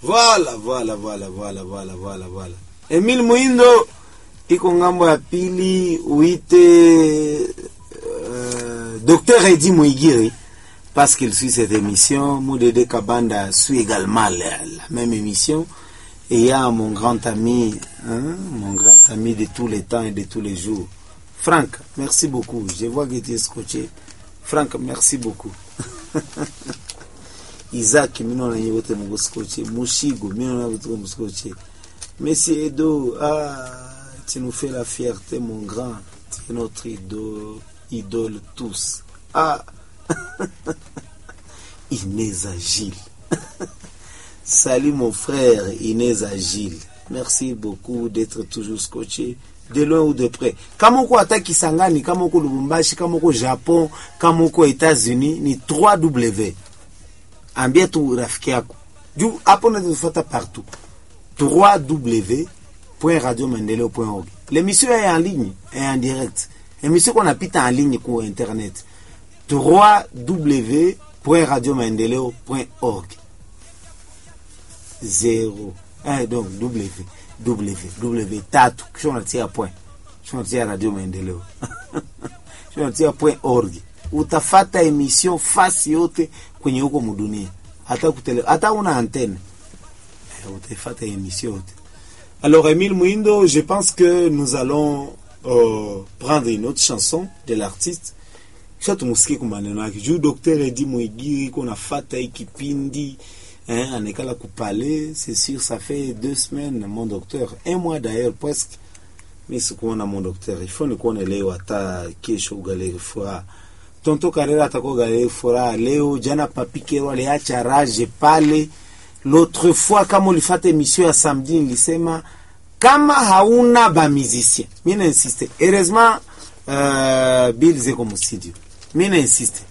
Voilà, voilà, voilà, voilà, voilà, voilà, voilà. Emile Muindo iko ngambo ya pili uite euh, Docteur Eddy Muigiri parce qu'il suit cette émission. Moudede Kabanda suit également la, la même émission. Et il y a mon grand ami, hein, mon grand ami de tous les temps et de tous les jours. Franck, merci beaucoup. Je vois que tu es scotché. Franck, merci beaucoup. Isaac, mino na nyote mungu scotché. Mushigo, mino na nyote mungu scotché. Monsieur Edo, ah, tu nous fais la fierté, mon grand. Tu es notre idole, idole tous. Ah, Inès Agile. Salut mon frère Inès Agile. Merci beaucoup d'être toujours scotché de loin ou de près. Kama uko hata Kisangani, kama uko Lubumbashi, kama uko Japon, kama uko Etats-Unis ni 3W. Ambia tu rafiki yako. Juu hapo unatufuata partout. www.radiomaendeleo.org. L'émission est en ligne, est en direct. L'émission qu'on a pita en ligne pour internet. www.radiomaendeleo.org. Zero. Eh, donc W. W. W. Tatu. Kisha unatia point. Kisha unatia Radio Maendeleo. Kisha unatia point org. Utafata emission fasi yote kwenye huko mudunia. Hata kutele, hata una antenne. Eh, Utafata emission yote. Alors, Émile Mouindo, je pense que nous allons euh, prendre une autre chanson de l'artiste kisha tumusikie kwa maneno yake juu Dr. Edi Mwigiri kuna fata hii kipindi hein, anekala kupale c'est sûr ça fait deux semaines mon docteur un mois d'ailleurs presque mi sikuona mon docteur ifo nikuone leo hata kesho ugaleri furaha tonto karera atakuwa ugaleri furaha leo jana papikero aliacha rage pale l'autre fois kama ulifata emission ya samedi nilisema kama hauna bamizicien mi nainsiste heureusement uh, bill ziko mustudio mi nainsiste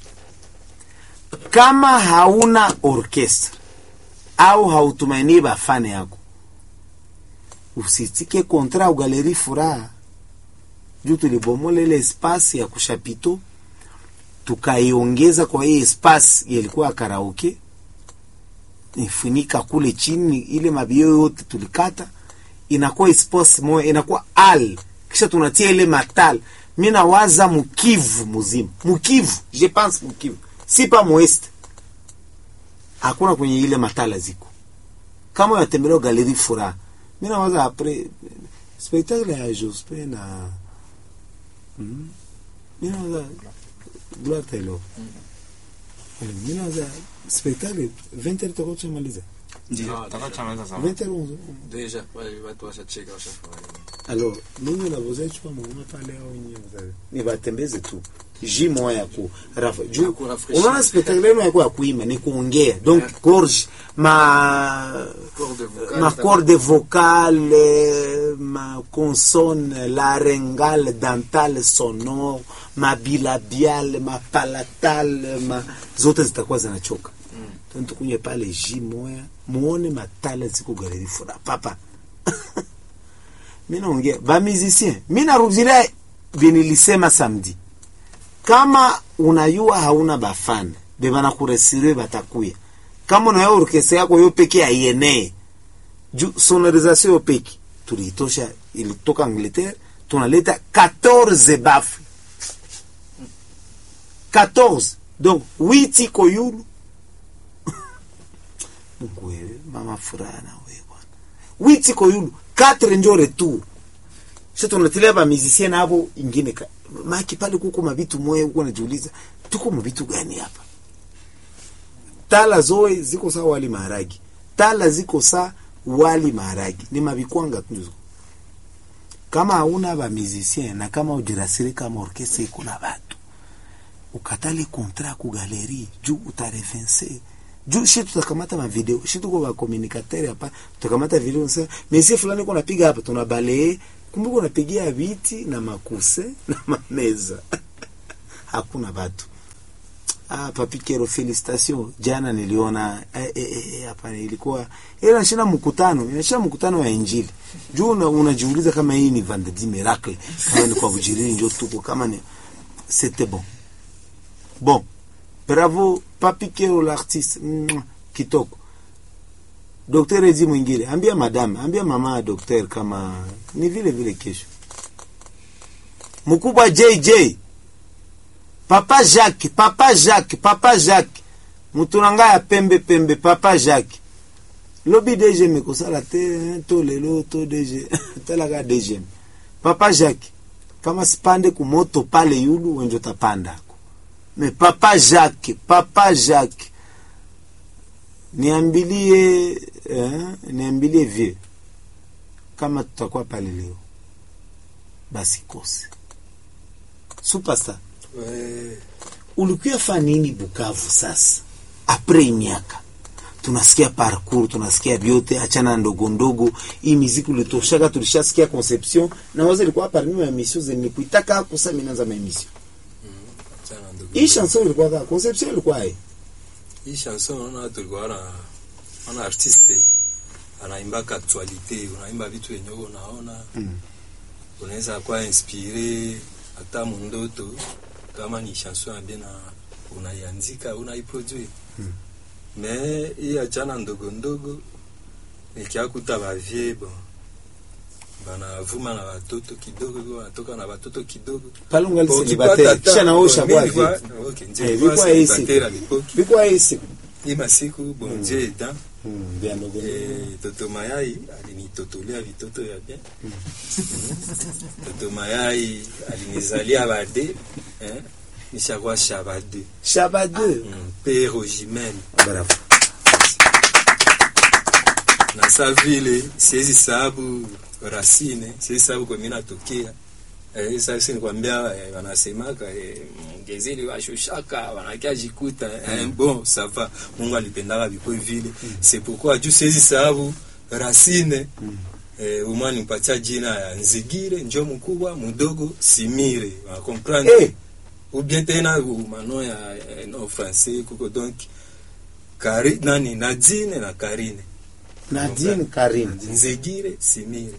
kama hauna orchestre au hautumainii bafane yako usitike kontra ugaleri furaha juu tulibomola ile espasi ya kushapito tukaiongeza kwa hii espasi yalikuwa ya karaoke ifunika kule chini ile mabio yote tulikata inakuwa espasi moja inakuwa al kisha tunatia ile matal mi nawaza mukivu muzima mukivu je pense mukivu si pa mweste hakuna kwenye ile matala ziko kama unatembelea galeri furaha mi nawaza apres spectacle ya jospe na mm, mi nawaza gloire taylor mi nawaza spectacle 20 heures tutakuwa tushamaliza Ndio, Ah, tutakuwa tumemaliza sana. 20 heures 11 deja wale watu washacheka washafurahi. alors ninyi unavozechwa mwana pale au nyinyi mzazi ni batembeze tu ji moya ku rafa Ya juu kurafresh. unaona spectacle yenu yako ya kuimba ni kuongea donc gorge ma Corde vocale, ma corde vocale ma consonne laryngale dentale sonore ma bilabiale ma palatale ma zote zitakuwa zinachoka mm. tukunye pale ji moya muone matala ziko galeri fura papa mi naongea bamizisien mi narudilia binilisema samedi kama unayua hauna bafana bebanakuresire batakuya kama unaya orkestra yako yo peke aienee juu sonorisation yo peke tuliitosha ilitoka angleterre tunaleta 14 bafu 14 donc 8 iko yulu mungu wewe mama furaha na wewe bwana 8 iko yulu 4 njo retour sasa tunatilia ba musicien nabo ingine ka maki pale kuko mabitu moyo huko najiuliza tuko mabitu gani hapa tala zoe ziko saa wali maharagi tala ziko saa wali maharagi ni mabikwanga tu kama hauna ba musicien na kama ujirasiri kama orkestra iko na batu ukatale kontra ku galeri juu utarevense juu shi tutakamata mavideo shi tuko bakomunikateur hapa tutakamata video sasa mesie fulani uko napiga hapa tunabalee kumbuka unapigia viti na makuse na mameza hakuna batu ah, papikero felicitation jana niliona eh, eh, eh, hapa ilikuwa ila shina mkutano inashina mkutano wa injili juu una- unajiuliza kama hii ni vendredi miracle kama ni kwa bujirini ndio tuko kama ni c'était bon bon bravo papikero l'artiste Mwah, kitoko dokter ezi mwingine ambia madame ambia mama ya dokter kama ni vile vile kesho mkubwa jj papa jacques papa jacques papa jacques mutu na ngai ya pembe pembe papa jacques lobi dgm ekosala te to lelo to dg talaka dgm papa jacques kama sipande kumoto pale yulu wenjo tapandako me papa jacques papa jacques niambilie eh, niambilie vie kama tutakuwa pale leo basi kose superstar Ouais. ulikuya fa nini Bukavu sasa apres miaka tunasikia parcours tunasikia vyote achana ndogo ndogo hii miziki ulitoshaka tulishasikia conception na wazo ilikuwa parmi ya mission zenye kuitaka kosa minaanza ma emission Sana ndugu. hii chanson ilikuwa ka conception ilikuwa hii Hii chanson unaona tulikuwa na ana artiste anaimbaka actualite, unaimba vitu yenye uko unaona Mm. unaweza kuwa inspire hata mundoto kama ni chanson ya bien na unaiandika unaiproduire Mm. me hii achana ndogo ndogo nikiakuta bavie bon banavuma na watoto kidogo wanatoka na watoto kidogo pale ungali Bon, célibataire ukipata kisha ta- naosha bon, kwa mimi vipi nilikuwa- okay, ndio Eh, nilikuwa vilikuwa hii célibataire siku. à l'époque. bikuwa hii siku hii masiku bon Dieu aidant Mm, vya ndogo ndogo. Eh, toto mayai alinitotolea vitoto ya bien Mm. toto mayai alinizalia bade eh, nishakuwa shabade shaba 2 mm. pe rogimel bravo na sa vile siwezi sababu racine siwezi sababu kwa mimi natokea eh, sasa nikwambia eh, wanasemaka eh, mgezeli washushaka wanakia jikuta eh, bon ça va Mungu alipendaka vikwe vile c'est pourquoi juu siwezi sababu racine eh, umwa nimpatia jina ya Nzigire njo mkubwa mdogo Simire wa comprendre Eh. ou bien tena mano ya eh, no français kuko donc Kari, nani Nadine na Karine Nadine Karim Nzigire Simire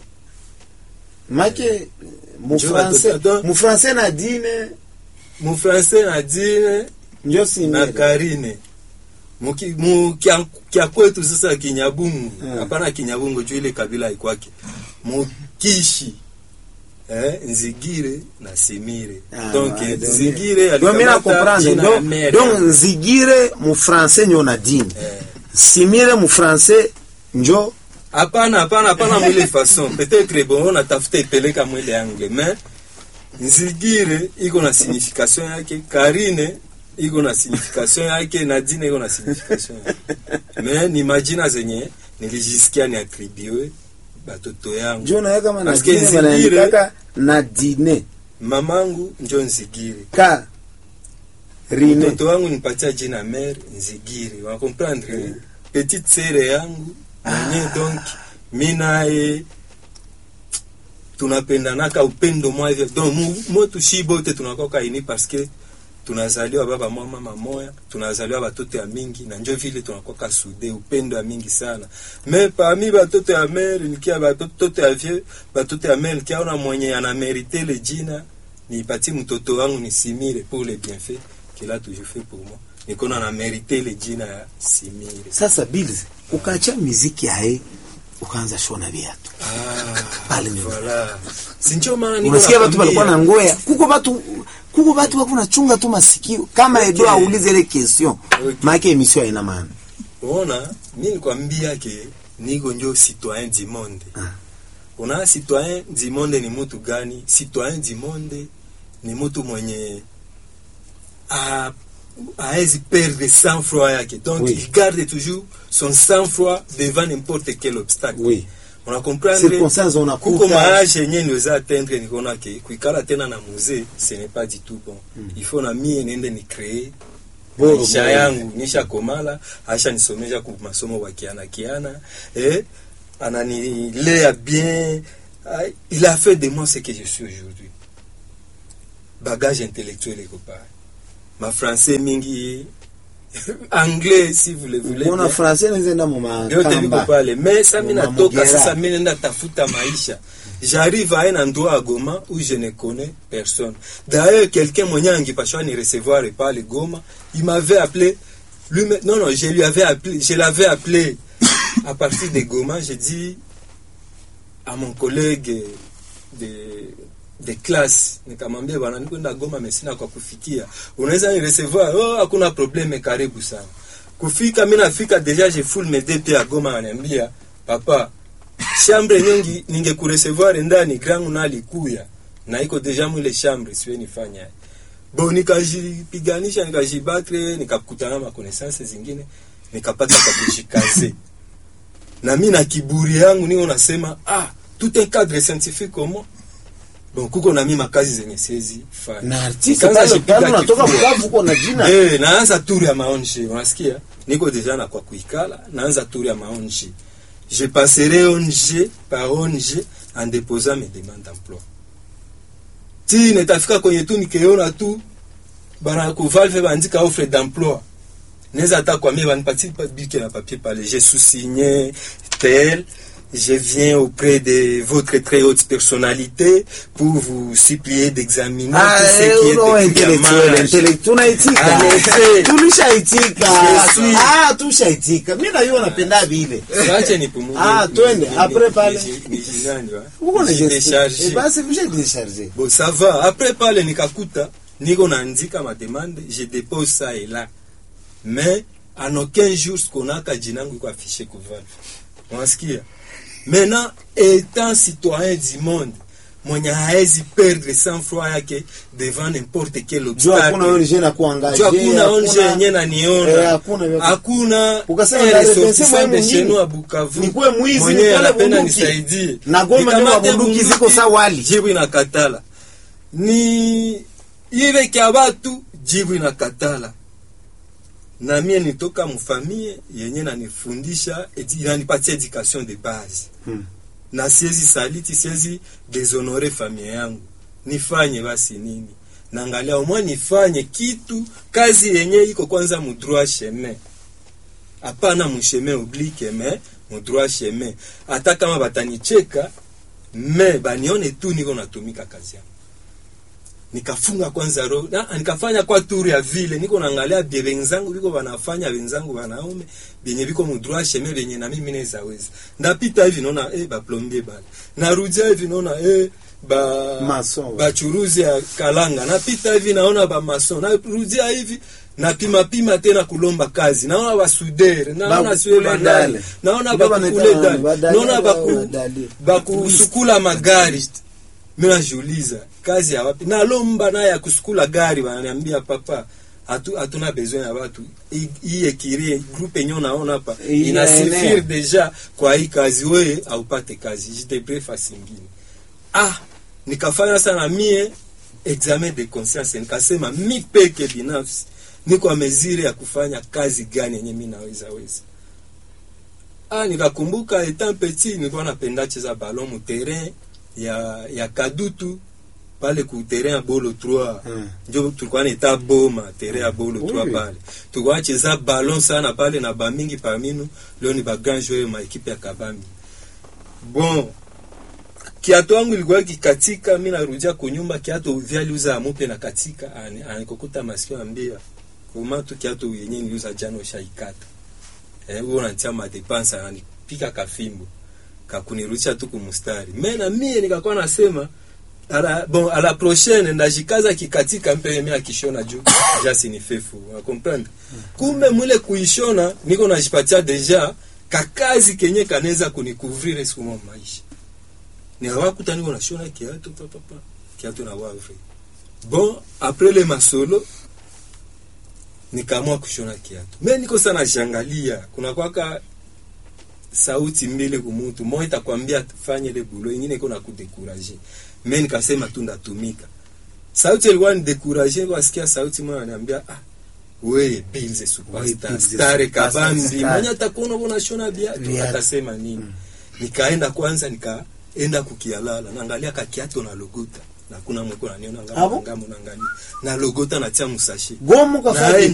make mu Njoo français watoto- mu français Nadine mu français Nadine njo na simile Karine Muki- mu kya, kya kwetu sasa Kinyabungu Mm. hapana Kinyabungu juu ile kabila ikwake Mukishi eh, Nzigire na Simire Ah, donc ouais, eh, donc- Nzigire donc mina alikamata comprendre jina ya donc mere. donc nzigire mu français njo Nadine Eh, simire mu français njo hapana hapana hapana mwile façon peut-être bon on atafuta ipeleka mwile angle mais nzigire iko na signification yake karine iko na signification yake nadine iko na signification yake mais ni majina zenye nilijisikia ni attribue batoto yangu njo naye kama Parce que Nadine Nzigire- wanaandikaka Nadine mamangu njo nzigire ka rine mtoto wangu nipatia jina mère nzigire wa comprendre petite sere yangu mwenye donc mi naye tunapendanaka upendo mwa hivyo donc mu- motu shi bote tunakoka ini parce que tunazaliwa baba mwa mama moya tunazaliwa batoto ya mingi na njo vile tunakoka sude upendo ya mingi sana me parmi batoto ya mere nikia batoto ya vie batoto ya mere nikiaona mwenye anamerite le jina nipatie mtoto wangu nisimire pour le bienfait qu'il a toujours fait pour moi nikona na merite le jina ya simire sasa bills ukaacha muziki yae ukaanza shona viatu ah, Pale ni- voilà. sinjo maana niko unasikia watu walikuwa na nakwambia. ngoya kuko watu kuko watu wako nachunga tu masikio kama Okay. Edo aulize ile question Okay. maana emission haina maana unaona mi nikwambia ke niko njo citoyen du monde Ah. una citoyen du monde ni mutu gani citoyen du monde ni mutu mwenye a aezi perdre sang froid yake donc Oui. il garde toujours son sang froid devant n'importe quel obstacle oui una comprendre circonstance kuko unakuta maage yenye niweza atteindre nikaona ke kuikala tena na musée ce n'est pas du tout bon il faut na mie niende ni créer Boro maisha moja. yangu nisha komala aisha nisomesha ku masomo wa kiana kiana eh, ananilea bien Ah, il a fait de moi ce que je suis aujourd'hui bagage intellectuel eko pale mafrançais mingi anglais si vous le voulez mbona bien. français nzenda mu vyote viko makamba pale mais sa mi Mama natoka Mugera. sasa mi nenda tafuta maisha j'arrive à un endroit à Goma où je ne connais personne d'ailleurs quelqu'un mwenye angipashwa ni recevoir pale Goma il m'avait appelé lui non non je lui avais appelé je l'avais appelé à partir de Goma, j'ai dit à mon collègue de, de classe nikamwambia bwana nikwenda Goma mesina kwa kufikia unaweza ni recevoir oh hakuna probleme karibu sana kufika mimi nafika deja je full mes deux pieds à Goma ananiambia papa chambre nyingi ningekuresevoir ndani grangu na alikuya na iko deja mwile chambre siwe nifanya bo nikajipiganisha nikajibatre nikakutana na connaissance zingine nikapata kwa kujikaze na mimi na kiburi yangu niko nasema ah tout un cadre scientifique comment bon kuko na mimi makazi zenye siwezi fanya na artiste Nikaanza pale jipiga pale unatoka kifua. Bukavu uko na jina Eh, naanza tour ya maonji unasikia niko deja na kwa kuikala naanza tour ya maonji je passerai ONG par ONG en déposant mes demandes d'emploi ti netafika kwenye tu nikiona tu bana kuvalve bandika offre d'emploi neza hata kwambia banipatie pa- bike na papier pale je sous-signé tel je viens auprès de votre très haute personnalité pour vous supplier d'examiner Ah, tout ce eh, qui est uno écrit à intellectuel, marge. intellect- tunaitika Ame- tulishaitika Je suis- ah tushaitika mimi na yeye napenda vile Acha nipumue. Ah, Ni- twende, ni- après ni- pale. ni- ni jirani, wa. uko na Nijidesharge. eh basi mje décharger Bon, ça va. Après pale nikakuta niko naandika ma demande, je dépose ça et là. Mais en aucun jour sikonaka jina yangu iko affiché ku Valve. Unasikia? Maintenant étant citoyen du monde mwenye haezi perdre sang froid yake devant n'importe quel jua hakuna obstacle. ONG na kuangaje Juu hakuna onje yenye naniona Eh, hakuna vya- hakuna Ukasema eh, ndale ressortissant pensez de mwe chez nous mwingine. à Bukavu Nikuwe mwizi, mwenye nipale anapenda bunduki. nisaidie Na Goma ndio Nikamate mabunduki ziko bunduki, sawa wali. jibu inakatala ni ile kya batu jibu inakatala na mie nitoka mfamie yenye nanifundisha edi- inanipatia education de base Hmm. na siwezi saliti siwezi deshonore familia yangu nifanye basi nini naangalia umwa nifanye kitu kazi yenye iko kwanza mudroit chemin hapana musheme oblique me mudroit chemin hata kama batanicheka me banione tu niko natumika kazi yangu nikafunga kwanza roho na nikafanya kwa turu ya vile niko naangalia bie wenzangu biko wanafanya wenzangu wanaume benye biko mudroit chemin benye na mimi naweza weza ndapita hivi naona eh ba plombier bale narudia hivi naona eh ba Mason, bachuruzi ya kalanga napita hivi naona ba mason narudia hivi napima pima tena kulomba kazi naona basudere naona Ba- siwe kule bandali dale. naona Ndio bakukule wanaita dale badali naona au baku badali. bakusukula magari mimi najiuliza kazi ya wapi nalomba naye ya kusukula gari wananiambia papa hatu hatuna besoin ya watu Hii- hii ekirie groupe yenyewe unaona hapa Hii inasifiri inaenea. deja kwa hii kazi wewe haupate kazi jitebre fasi ingine ah nikafanya sana mie examen de conscience nikasema mi peke binafsi niko a mesure ya kufanya kazi gani yenye mi naweza weza ah nikakumbuka etant petit nilikuwa napenda cheza ballon mu terrain ya ya kadutu pale ku terrain ya bolo 3 Hmm. njo tulikuwa naita boma terrain ya bolo 3 Oui. pale tulikuwa cheza ballon sana pale na bamingi parminu leo ni ba grand joueur ma ekipe ya kabambi bon kiato yangu ilikuwa kikatika mi narudia kunyumba kiato vyaliuza amupe na katika ani- anikokuta masikio ambia kuma tu kiato yenye niliuza jana ushaikata eh, huo nantia madepanse ananipika kafimbo kakunirudisha tu kumustari me na mie nikakuwa nasema ala, bon a la prochaine ndajikaza kikatika mpe mi akishona juu jasi ni fefu unakomprendre kumbe mwile kuishona niko najipatia deja kakazi kenye kanaweza kunikuvrire siku moja maisha niwakuta niko nashona kiatu papapa kiatu na wavre bon après le masolo nikaamua kushona kiatu me niko sana jangalia kuna kwaka sauti mbili kumutu moja itakwambia fanye ile bulo ingine iko na kudekuraje me nikasema tu ndatumika sauti ilikuwa ni dekuraje wasikia sauti moja ananiambia ah we bilze We, superstar Bilze stare superstar, kabambi star. mwenye atakuona uko nashona viatu Viatu. atasema nini nikaenda kwanza nikaenda kukialala naangalia kakiato na logota na kuna mweko naniona Ah bon? ngamo ngamo naangalia na logota natia musashi gomo kafanya Na